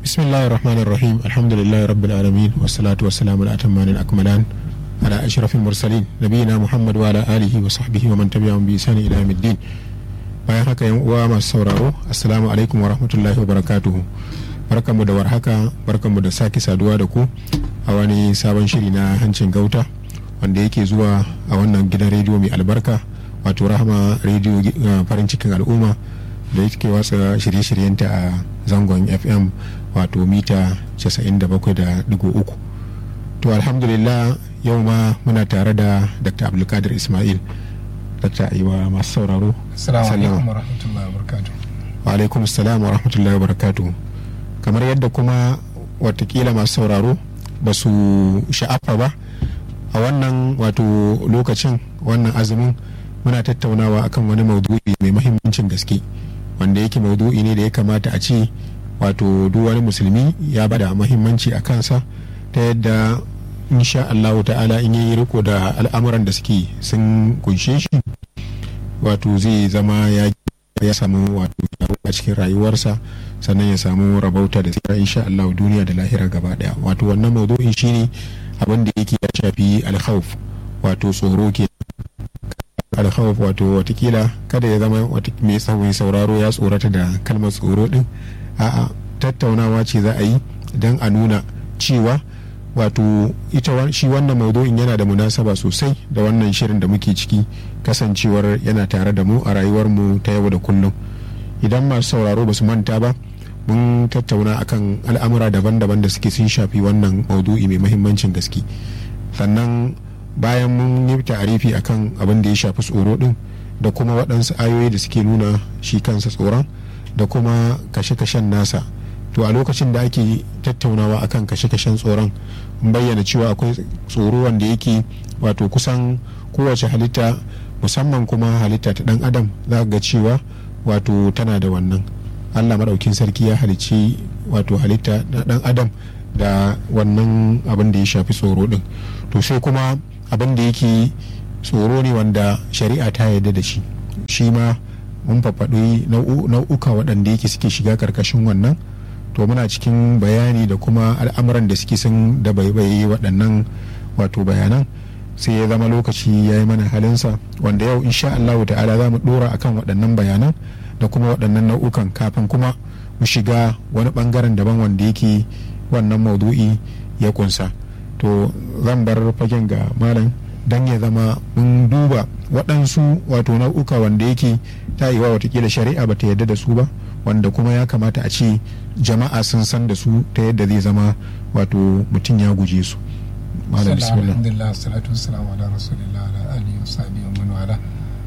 بسم الله الرحمن الرحيم الحمد لله رب العالمين والصلاة والسلام الأتمان الأكملان على أشرف المرسلين نبينا محمد وعلى آله وصحبه ومن تبعهم بإحسان إلى يوم الدين bayan haka yan uwa masu sauraro assalamu alaikum wa rahmatullahi wa barakatuhu barkanmu da warhaka barkanmu da sake saduwa da ku a wani sabon shiri na hancin gauta wanda yake zuwa a wannan gidan rediyo mai albarka wato rahama rediyo farin cikin al'umma da yake watsa shirye-shiryenta a zangon fm wato mita 97.3 to alhamdulillah yau ma muna tare da dr abdulkadir ismail dr aiwa masu sauraro Assalamu alaikum wa rahmatullahi wa barakatuh. wa alaikum assalam wa rahmatullahi wa barakatuh kamar yadda kuma watakila masu sauraro ba su sha'afa ba a wannan wato lokacin wannan azumin muna tattaunawa akan wani maudu'i mai mahimmancin gaske wanda yake maudu'i ne da ya kamata a ce wato duk wani musulmi ya bada mahimmanci a kansa ta yadda insha Allahu ta'ala in yi riko da al'amuran da suke sun kunshe shi wato zai zama ya ya samu wato a cikin rayuwarsa sannan ya samu rabauta da tsira insha Allah duniya da lahira gaba daya wato wannan maudu'in shine abin da yake ya shafi alkhawf wato tsoro ke alkhawf wato watakila kada ya zama mai tsawon sauraro ya tsorata da kalmar tsoro din a'a tattaunawa ce za a yi don a nuna cewa wato ita shi wannan maudu'in yana da munasaba sosai da wannan shirin da muke ciki kasancewar yana tare da mu a rayuwarmu ta yau da kullum idan masu sauraro ba su manta ba mun tattauna akan al'amura daban-daban da suke sun shafi wannan maudu'i mai mahimmancin gaske sannan bayan mun yi ta'arifi akan abin da ya shafi tsoro din da kuma waɗansu ayoyi da suke nuna shi kansa tsoron da kuma kashe-kashen nasa to a lokacin da ake tattaunawa akan kashe-kashen tsoron bayyana cewa akwai tsoro wanda yake wato kusan kowace halitta musamman kuma halitta ta dan adam za ga cewa wato tana da wannan allah maɗaukin sarki ya halicci wato halitta na dan adam da wannan abin da ya shafi tsoro din to sai kuma abin da yake tsoro ne wanda shari'a ta yarda da shi shi ma mun fafaɗi nau'uka waɗanda yake suke shiga karkashin wannan to muna cikin bayani da kuma al'amuran da suke sun da baibaye waɗannan wato bayanan sai ya zama lokaci ya yi mana halinsa wanda yau insha Allah ta'ala za mu ɗora akan waɗannan bayanan da kuma waɗannan nau'ukan kafin kuma mu shiga wani ɓangaren daban wanda yake wannan maudu'i ya kunsa to zan bar fagen ga malam don ya zama mun duba waɗansu wato nau'uka wanda yake ta yi wa watakila shari'a ba ta yarda da su ba wanda kuma ya kamata a ce jama'a sun san da su ta yadda zai zama wato mutum ya guje su malam bismillah alhamdulillah salatu wassalamu ala rasulillah ala alihi wa sahbihi wa man wala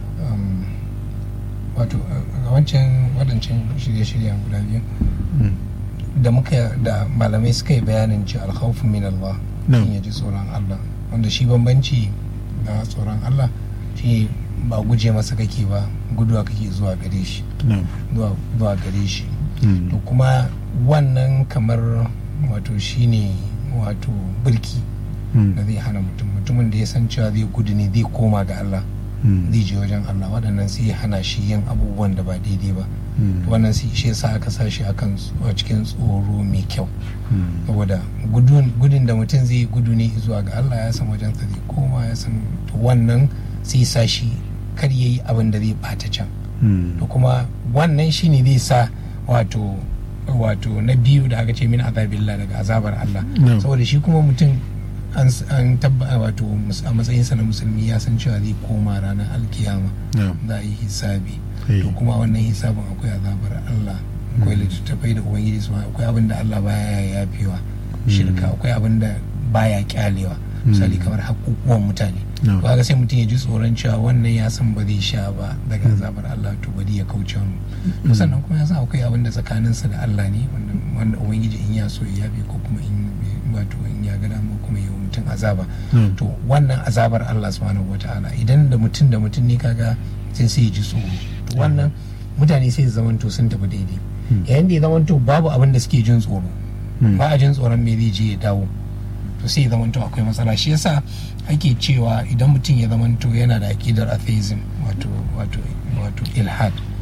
wato a wancan wadancan shirye-shiryen guda biyu da muka da malamai suka yi bayanin ci alkhawfu min Allah in ya ji tsoron Allah wanda shi bambanci da tsoron Allah shi ba guje masa kake ba guduwa kake zuwa gare shi zuwa gare shi to kuma wannan kamar wato shine wato birki da zai hana mutum mutumin da ya san cewa zai gudu ne zai koma ga Allah zai je wajen Allah waɗannan sai ya hana shi yin abubuwan da ba daidai ba wannan sai shi yasa aka sa shi akan cikin tsoro mai kyau saboda gudun da mutum zai gudu ne zuwa ga Allah ya san wajen sa zai koma ya san wannan sai sa shi kar yayi abin da zai bata can to kuma wannan shine zai sa wato wato na biyu da aka ce min azabillah daga azabar Allah saboda shi kuma mutum an tabba wato a matsayinsa na musulmi ya san cewa zai koma ranar alkiyama za a yi hisabi to kuma wannan hisabin akwai azabar Allah akwai littattafai da ubangiji su akwai abin da Allah baya yafewa shirka akwai abin da baya kyalewa misali kamar hakukuwan mutane ba ga sai mutum ya ji tsoron cewa wannan ya san ba zai sha ba daga azabar Allah to bari ya kauce mu sannan kuma ya san akwai abin da tsakaninsa da Allah ne wanda ubangiji in ya so ya yabe ko kuma in wato in ya ga dama kuma ya mutum azaba to wannan azabar Allah subhanahu wataala idan da mutum da mutum ne kaga sai sai ya ji tsoro to wannan mutane sai su zamanto sun tafi daidai yayin da ya zamanto babu abin da suke jin tsoro ba a jin tsoron me zai je ya dawo to sai ya zamanto akwai matsala shi yasa ake cewa idan mutum ya zamanto yana da akidar atheism wato wato wato ilhad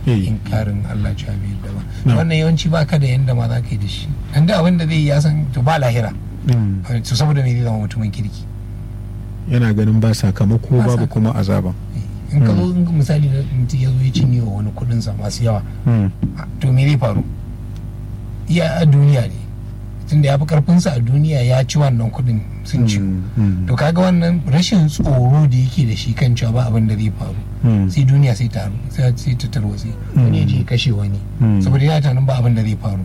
inkarin Allah cewa bai yadda ba wannan yawanci ba ka da yanda ma za ka yi da shi dan da abin da zai yi ya san to ba lahira to saboda me zai zama mutumin kirki yana ganin ba sakamako babu kuma azaba in ka zo misali da mutum ya zo ya cinye wa wani kudin sa masu yawa to me zai faru iya a duniya ne tunda ya fi karfinsa a duniya ya ci wannan kudin sun ci to kaga wannan rashin tsoro da yake da shi kan cewa ba abin da zai faru sai duniya sai ta sai ta tarwatse wani ya je kashe wani saboda yana tunanin ba abin da zai faru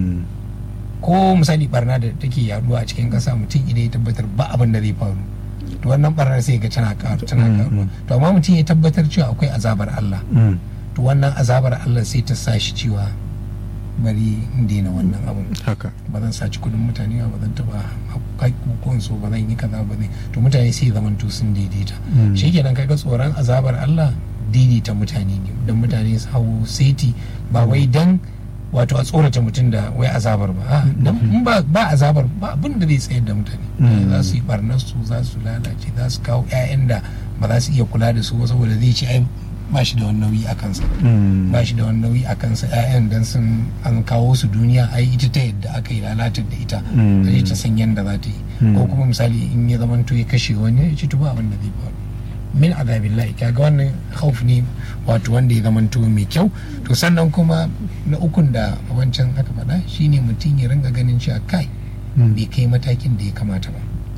ko misali barna da take yaduwa a cikin kasa mutum idan ya tabbatar ba abin da zai faru to wannan barnar sai ga tana karu tana karuwa to amma mutum ya tabbatar cewa akwai azabar Allah to wannan azabar Allah sai ta sa shi cewa bari in daina wannan abun haka ba zan saci kudin mutane ba zan taba hakukuwan so ba zan yi kaza ba zai to mutane sai zaman to sun daidaita shi kenan kaga tsoron azabar Allah daidaita mutane ne don mutane su hau seti ba wai dan wato a tsorata mutum da wai azabar ba dan in ba ba azabar ba abin da zai tsayar da mutane za su yi barnar su za su lalace za su kawo 'ya'yan da ba za su iya kula da su ba saboda zai ci ai ba shi da wani nauyi a kansa ba shi da wani nauyi a kansa 'ya'yan dan sun an kawo su duniya ai ita ta yadda aka yi lalatar da ita zai ta san yadda za ta yi ko kuma misali in ya zama to ya kashe wani ya ci tuba abin da zai faru min azabillahi kaga wannan hauf ne wato wanda ya zama to mai kyau to sannan kuma na ukun da wancan aka faɗa shine mutum ya ringa ganin cewa kai bai kai matakin da ya kamata ba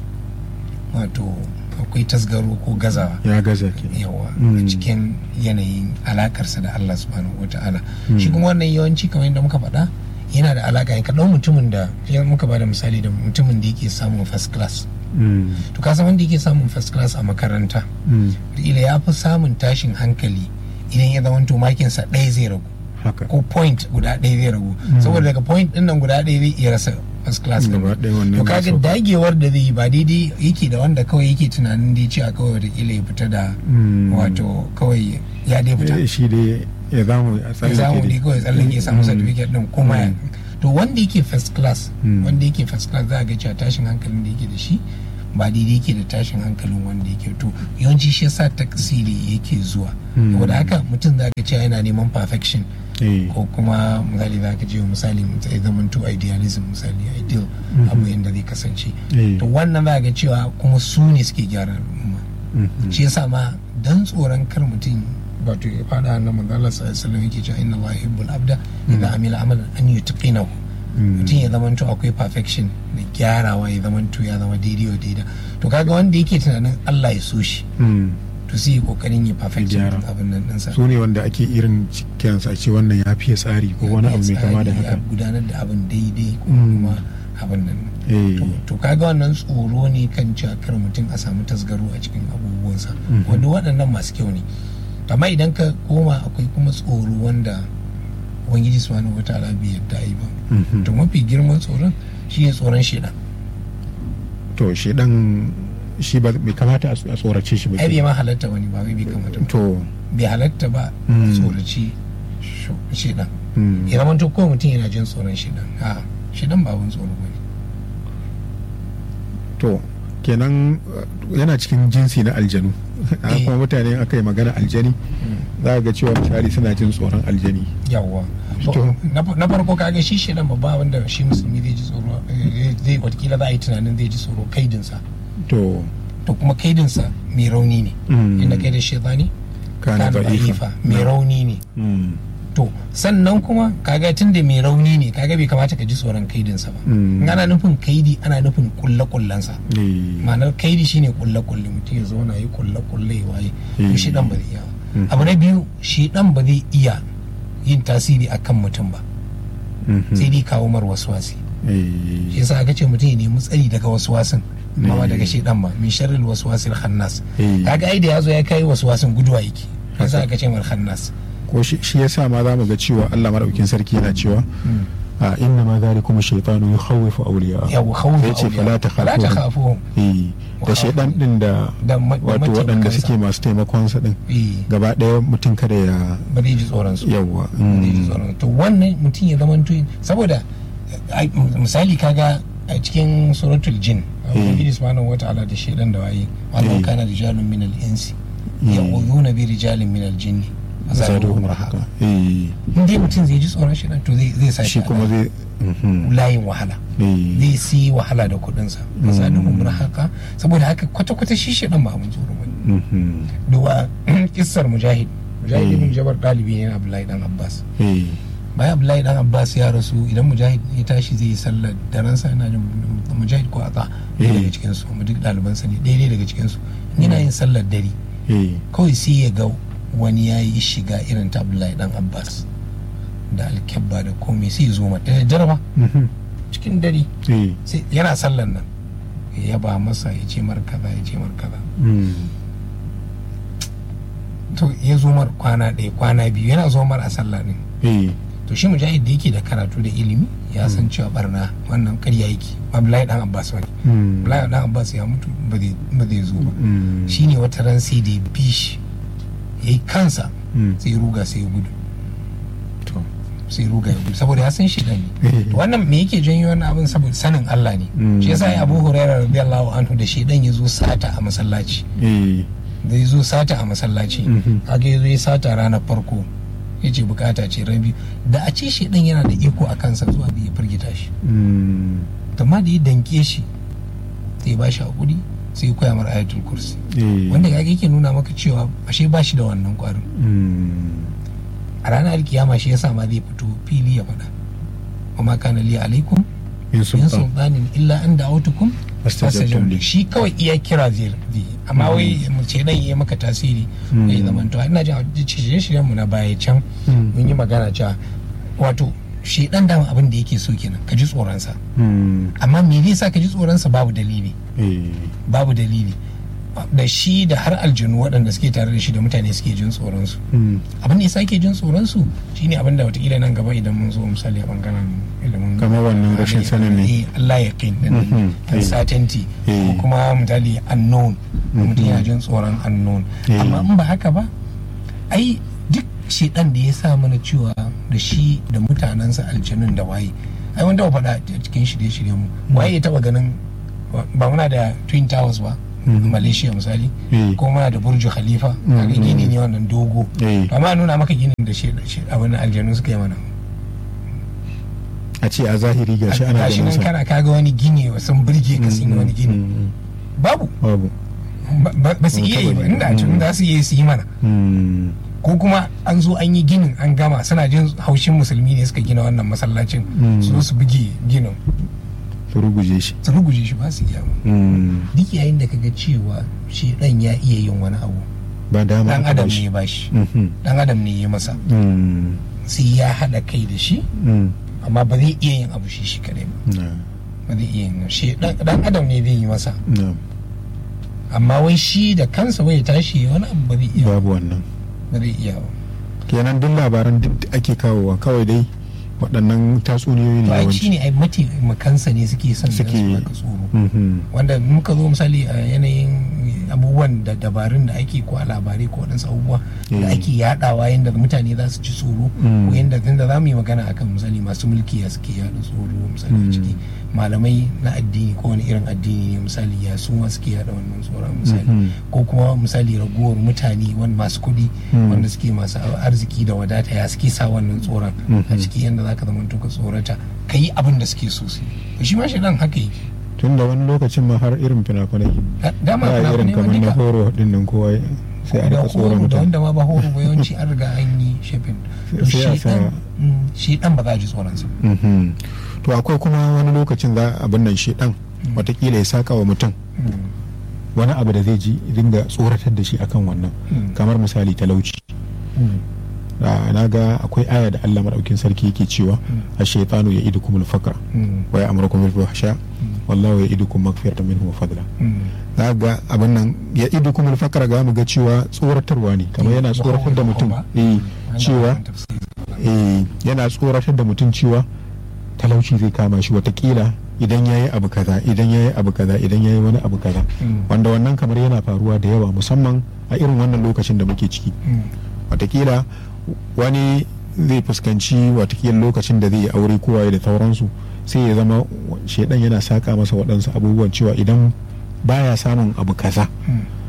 wato akwai tasgaro ko gazawa ya gaza ke yawa a cikin yanayin alakarsa da Allah subhanahu wa ta'ala shi kuma wannan yawanci kamar yadda muka faɗa yana da alaka ka ɗau mutumin da muka ba da misali da mutumin da yake samun first class to ka san wanda yake samun first class a makaranta ila ya fi samun tashin hankali idan ya zama to makinsa ɗaya zai ragu ko point guda ɗaya zai ragu saboda daga point ɗin nan guda ɗaya zai iya rasa first class gaba ɗaya wannan to kaga dagewar da zai yi ba daidai yake da wanda kawai yake tunanin dai cewa kawai watakila ya fita da wato kawai ya dai fita shi dai ya zamu a ya zamu dai kawai tsallake ya samu certificate din kuma ya to wanda yake first class wanda yake first class za a ga cewa tashin hankalin da yake da shi ba daidai yake da tashin hankalin wanda yake to yawanci shi yasa taksiri yake zuwa saboda haka mutum za ka cewa yana neman perfection ko kuma misali za ka je misali ya zama to idealism misali ideal abu yadda zai kasance to wannan za ga cewa kuma su ne suke gyara al'umma shi yasa ma dan tsoron kar mutum wato ya fada na manzala sallallahu yake cewa inna Allah yuhibbul abda idan amila amalan an yutqinahu mutum ya zama to akwai perfection da gyarawa ya zama to ya zama daidai wa daida to kaga wanda yake tunanin Allah ya so shi to sai kokarin ya perfection abin nan ɗinsa su ne wanda ake irin kiransa a ce wannan ya fiye tsari ko wani abu mai kama da haka gudanar da abin daidai ko kuma abin nan to kaga wannan tsoro ne kan cewa kar mutum a samu tasgaro a cikin abubuwansa wanda waɗannan masu kyau ne amma idan ka koma akwai kuma tsoro wanda ubangiji subhanahu wataala bai yadda yi ba to mafi girman tsoron shi ne tsoron shedan to shedan shi ba bai kamata a tsorace shi ba ai bai ma halatta wani ba bai kamata to bai halatta ba tsoraci shedan ya zama to kawai mutum yana jin tsoron shedan a shedan ba abin tsoro ba ne to kenan yana cikin jinsi na aljanu kuma mutane aka yi magana aljani za ga cewa misali suna jin tsoron aljani yawwa na farko kaga shi shi nan babba wanda shi musulmi zai ji tsoro zai watakila za a yi tunanin zai ji tsoro kaidinsa to to kuma kaidinsa mai rauni ne inda kaidin shaitani kana da'ifa mai rauni ne to sannan kuma kaga tun da mai rauni ne kaga bai kamata ka ji tsoron kaidinsa ba in ana nufin kaidi ana nufin kulle kullensa ma'anar kaidi shine kulle kulle mutum ya zauna yi kulle kulle waye to shi dan ba zai iya abu na biyu shi dan ba zai iya yin tasiri akan mutum ba sai dai kawo mar waswasi shi yasa aka ce mutum ya nemi tsari daga waswasin ba daga shedan ba min sharril waswasil khannas kaga ai da yazo ya kai waswasin guduwa yake yasa aka ce mar khannas ko shi yasa ma za mu ga cewa Allah madaukakin sarki yana cewa a inna ma zalikum shaytanu yukhawwifu awliya yawa khawfu yace fala fala takhafu eh da shaydan din da wato waɗanda suke masu taimakon sa din gaba ɗaya mutum kada ya ba zai ji tsoron su yawa ba zai ji tsoron to wannan mutum ya zama saboda misali kaga a cikin suratul jin ubangiji subhanahu wata'ala da shaydan da waye wannan kana rijalun minal insi ya'udhuna bi rijalin minal jinni zaduhum rahaqa in dai mutum zai ji tsoron shi to zai sa shi kuma zai layin wahala zai si wahala da kudinsa zaduhum rahaqa saboda haka kwata-kwata shi shi dan ba abin tsoro ba duwa kissar mujahid mujahid ibn jabar dalibi ne na abdullahi dan abbas bayan abdullahi dan abbas ya rasu idan mujahid ya tashi zai yi sallar daren sa yana jin mujahid ko atsa ɗaya daga cikin su kuma duk ɗalibansa ne ɗaya daga cikin su yana yin sallar dare kawai sai ya ga wani ya yi shiga irin ta abdullahi dan abbas da alkyabba da komai sai ya zo mata da jaraba cikin dare sai yana sallar nan ya ba masa ya ce mar kaza ya ce mar kaza to ya zo mar kwana ɗaya kwana biyu yana zo mar a sallah ne to shi mujahid da yake da karatu da ilimi ya san cewa barna wannan karya yake abdullahi dan abbas wani abdullahi dan abbas ya mutu ba zai zo ba shine wata ran sai da bi shi ya yi kansa sai ruga sai ya gudu sai ruga ya gudu saboda ya san shi ne wannan me yake janyo wannan abin saboda sanin Allah ne shi yasa ya Abu Hurairah radiyallahu anhu da shedan ya zo sata a masallaci da ya zo sata a masallaci kaga ya zo ya sata ranar farko ya ce bukata ce rabi da a ce shedan yana da iko a kansa zuwa da ya firgita shi amma da ya danke shi sai ya ba shi hakuri sai ya koya mara ayatul kursi wanda ya yake nuna maka cewa ashe ba shi da wannan kwarin a ranar alkiyama shi yasa ma zai fito fili ya faɗa kuma kana li alaikum min sultanin illa an da'autukum fastajabtum shi kawai iya kira zai amma wai mu ce dan yi maka tasiri bai zaman to ina jin shirye shiryen mu na baya can mun yi magana cewa wato shi dan dama abin da yake so kenan ka ji tsoron sa amma me zai sa ka ji tsoron sa babu dalili babu dalili da shi da har aljanu waɗanda suke tare da shi da mutane suke jin tsoron su abin da ya sake jin tsoron su shine abin da watakila nan gaba idan mun zo misali a bangaren ilimin kamar wannan rashin sanin ne Allah ya kai din uncertainty ko kuma misali unknown mutum ya jin tsoron unknown amma in ba haka ba ai duk shedan da ya sa mana cewa da shi da mutanensa aljanun da waye ai wanda ba faɗa cikin shirye-shiryen mu waye ya taba ganin ba muna da twin towers ba malaysia misali ko muna da burju khalifa kaga gini ne wannan dogo amma nuna maka ginin da shi abin aljanu suka yi mana a ce a zahiri gashi ana gashi nan kana kaga wani gini sun burge ka sun yi wani gini babu babu ba su iya yi ba inda tun za su iya su yi mana ko kuma an zo an yi ginin an gama suna jin haushin musulmi ne suka gina wannan masallacin su su buge ginin su ruguje shi su ruguje shi ba su iya ba duk yayin da kaga cewa shi dan ya iya yin wani abu ba dama dan adam ne ba shi dan adam ne ya masa sai ya hada kai da shi amma ba zai iya yin abu shi shi kadai ba ba zai iya yin shi dan adam ne zai yi masa amma wai shi da kansa wai tashi wani abu ba zai iya babu wannan ba zai iya ba kenan duk labaran duk ake kawowa kawai dai waɗannan tatsuniyoyi ne yawanci shi ne ai mataimakansa ne suke son da su baka tsoro wanda muka zo misali a yanayin abubuwan da dabarun da ake ko a labarai ko waɗansu abubuwa da ake yaɗawa yadda mutane za su ci tsoro ko yadda tunda za mu yi magana akan misali masu mulki ya suke yaɗa tsoro misali a ciki malamai na addini ko wani irin addini ne misali ya su ma suke yaɗa wannan tsoron misali ko kuma misali raguwar mutane wani masu kuɗi wanda suke masu arziki da wadata ya suke sa wannan tsoron a ciki yadda za ka zama ka tsorata ka yi abin da suke so su shi ma shi dan haka yake tun da wani lokacin ma har irin fina-finai dama ba irin kamar na horo din nan kowa sai a rika tsoron da mutum wanda ma ba horo ba yawanci an riga an yi shafin to shi dan ba za a ji tsoron sa to akwai kuma wani lokacin za abin nan shi dan watakila ya saka wa mutum wani abu da zai ji dinga tsoratar da shi akan wannan kamar misali talauci na ga akwai aya da Allah madaukin sarki yake cewa ash-shaytanu ya'idukum al-faqra wa ya'murukum bil fahsha wallahu ya'idukum maghfiratan minhu wa fadla za ga abin nan ya'idukum al-faqra ga mu ga cewa tsoratarwa ne kamar yana tsoratar da mutum eh cewa eh yana tsoratar da mutum cewa talauci zai kama shi watakila idan ya yi abu kaza idan ya yi abu kaza idan ya yi wani abu kaza wanda wannan kamar yana faruwa da yawa musamman a irin wannan lokacin da muke ciki watakila wani zai fuskanci watakila lokacin da zai yi aure kowaye da sauransu sai ya zama shaidan yana saka masa waɗansu abubuwan cewa idan baya samun abu kaza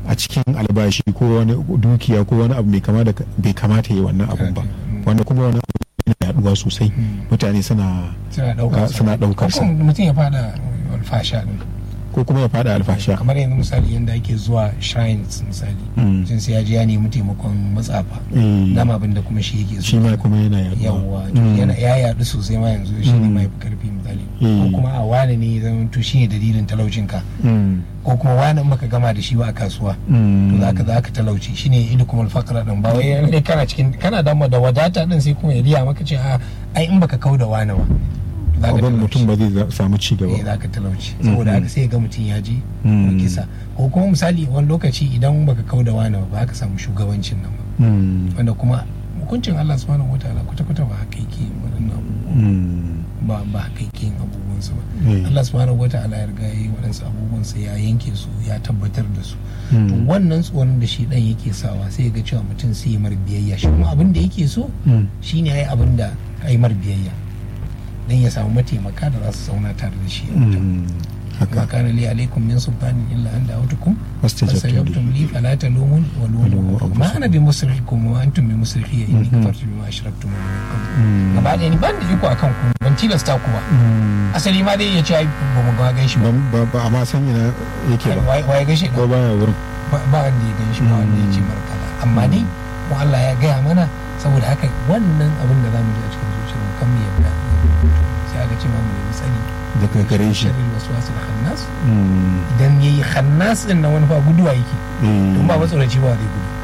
a cikin albashi ko wani dukiya ko wani abu mai kama da bai kamata yi wannan abun ba wanda kuma wani abu yana yaduwa sosai mutane suna suna daukar sa mutum ya fada alfasha din ko kuma ya fada alfasha kamar yanzu misali yadda ake zuwa shrines misali mutum sai ya je ya nemi taimakon matsafa dama abin da kuma shi yake shi ma kuma yana yawa yana ya yadu sosai ma yanzu shi ne mai karfi misali ko kuma a wani ne zama to shi ne dalilin talaucin ka ko kuma wani in baka gama da shi ba a kasuwa to zaka zaka talauci shine idu kuma alfaqra din ba wai ne kana cikin kana da da wadata din sai kuma ya riya maka ce a ai in baka kau da wani ba abin mutum ba zai samu ci gaba za ka talauci saboda haka sai ga mutum ya je kisa ko kuma misali wani lokaci idan baka kau da wani ba ka samu shugabancin nan ba wanda kuma hukuncin Allah subhanahu wataala kwata kwata ba haka yake waɗannan ba ba haka yake abubuwan su ba Allah subhanahu wataala ya riga yi waɗansu abubuwan sa ya yanke su ya tabbatar da su to wannan tsoron da shi dan yake sawa sai ga cewa mutum sai ya mar biyayya shi kuma abin da yake so shine ai abin da ai mar biyayya dan ya samu mataimaka da za su zauna tare da shi ma kana li alaikum min sultanin illa an da'utukum fastajabtum li fala talumun wa lumu ma ana bi musrikikum wa antum bi musrikhi inni kafartu bima ashraktum min qabl gaba da ni ban da iko akan ku ban tilasta ku ba asali ma dai ya ce ai ba mu ga gan shi ba ba amma san ina yake ba wai gan shi ko baya wurin ba wanda ya gan shi ba wanda ya ce markala amma dai mu Allah ya gaya mana saboda haka wannan abin da zamu ji a cikin zuciyar kan mu yadda sai aka ce mamu nemi tsari daga gare shi sharri wasu wasu da hannas idan ya yi hannas din na wani fa guduwa yake in ba matsoraci ba zai gudu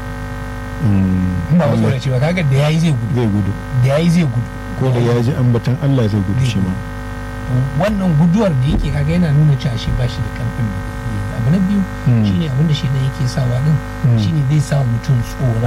in ba matsoraci ba kaga da yayi zai gudu zai gudu da yayi zai gudu ko da ya ji ambatan Allah zai gudu shi ma wannan guduwar da yake kaga yana nuna cewa shi ba shi da karfin da abu na biyu shine abin da shi da yake sawa din shine zai sa mutum tsoron